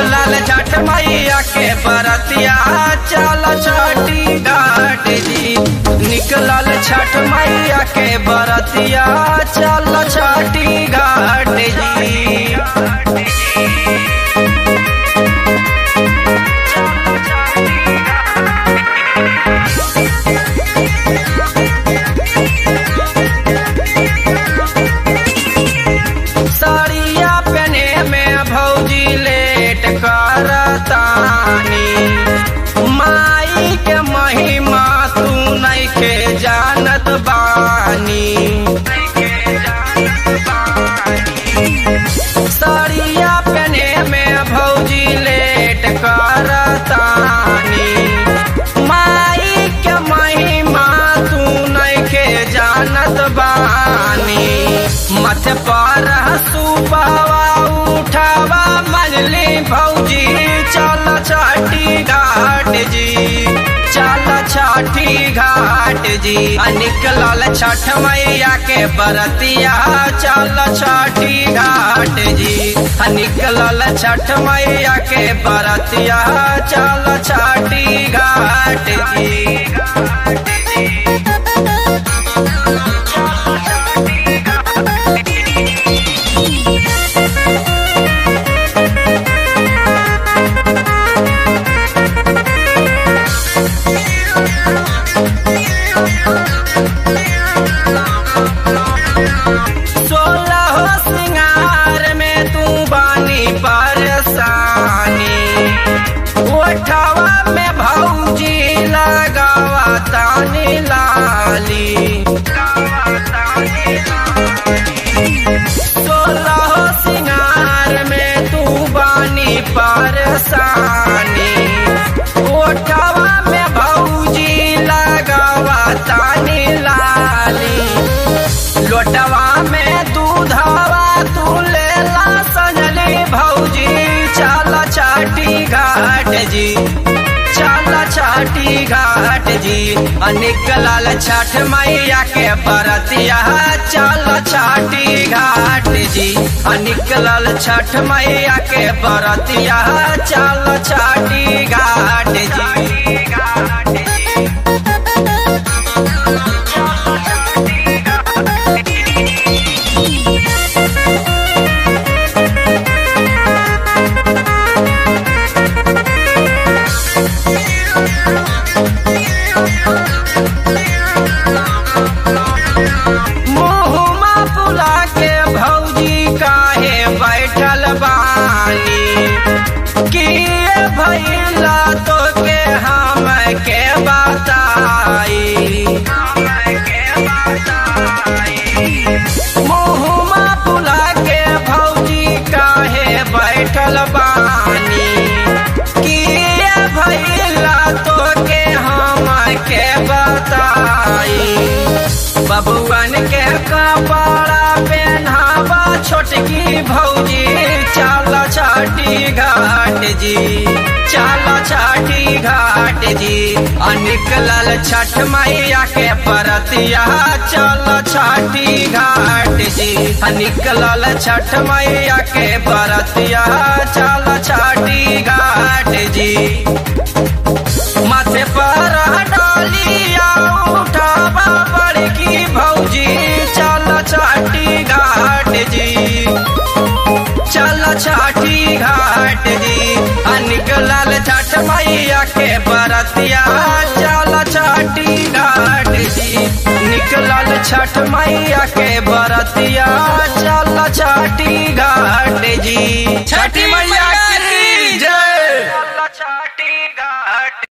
निकलल छठ मैया के बरतिया चल छठी घाट जी निकलल छठ मैया के बरतिया चल छठी घाट जी साड़िया पहने में भौजी लेट करतानी माई के महिमा तू नहीं के जानत बानी साड़िया पहने में भौजी लेट करतानी माई के महिमा तू नहीं के जानत बानी मथ पर सुबावा उठावा मनली भौजी चल छठी घाट जी चल छठी घाट जी आ निकलल छठ मैया के बरतिया चल छठी घाट जी आ निकलल छठ मैया के बरतिया चल छठी घाट जी सोलह सिंगार में तू बानी परेशानी ओठवा में भौजी लगावा तानी लाली सोलह सिंगार में तू बानी परेशानी ओठवा में भौजी लगावा तानी लाली लोटवा में दूधवा तू लेला सजली भौजी चल छाटी घाट जी चल छाटी घाट जी आ निकलल छठ मैया के बरतिया चल छाटी घाट जी आ निकलल छठ मैया के बरतिया चल छाटी घाट जी घाट जी मुहुमा पुला के भौजी काहे बैठल बानी किए भैला तो के हम के बताई मुहुमा पुला के भौजी काहे बैठल बानी किए भैला तो के हम के बताई बबुअन के कपड़ा पहनावा छोटकी भौजी चल छठी घाट जी चल छठी घाट जी आ निकलल छठ मैया के परतिया चल छठी घाट जी आ निकलल छठ मैया के परतिया चल छठी घाट जी माथे पर डालिया उठावा बड़की भौजी चल छठी घाट जी चल छठी घाट जी आ निकलल छठ मैया के बरतिया चल छठी घाट जी निकलल छठ मैया के बरतिया चल छठी घाट जी छठी मैया की जय